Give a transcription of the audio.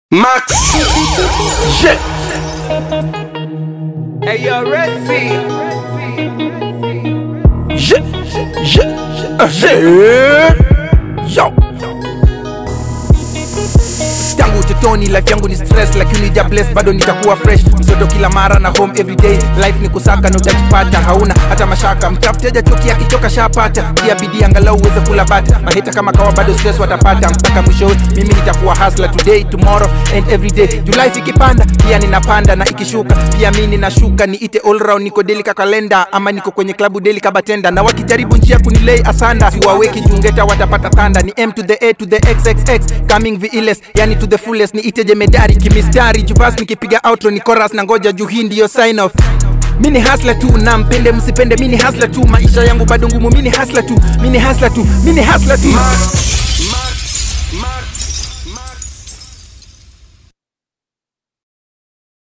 Max. Yeah. Hey, yo, Red Sea. Yeah. Yeah. Uh, yeah. Yo. tangu utotoni life yangu ni stress lakini ja bless bado nitakuwa fresh msoto kila mara na home everyday life ni kusaka na utajipata hauna hata mashaka mtafuteja choki akichoka shapata pia bidii angalau uweze kula bata maheta kama kawa bado stress watapata mpaka mwishowe mimi nitakuwa hustler today tomorrow and every day juu life ikipanda pia ninapanda na ikishuka pia mi ninashuka niite all round niko deli ka kalenda ama niko kwenye klabu deli kabatenda na wakijaribu njia kunilei asanda siwaweki jungeta watapata thanda ni m to the a to the xxx coming viles yani to the fullest ni ite jemedari kimistari juvas nikipiga outro ni chorus na ngoja juu hii ndiyo sign off mini hasla tu na mpende msipende mini hasla tu maisha yangu bado ngumu mini hasla tu mini hasla tu mini hasla tu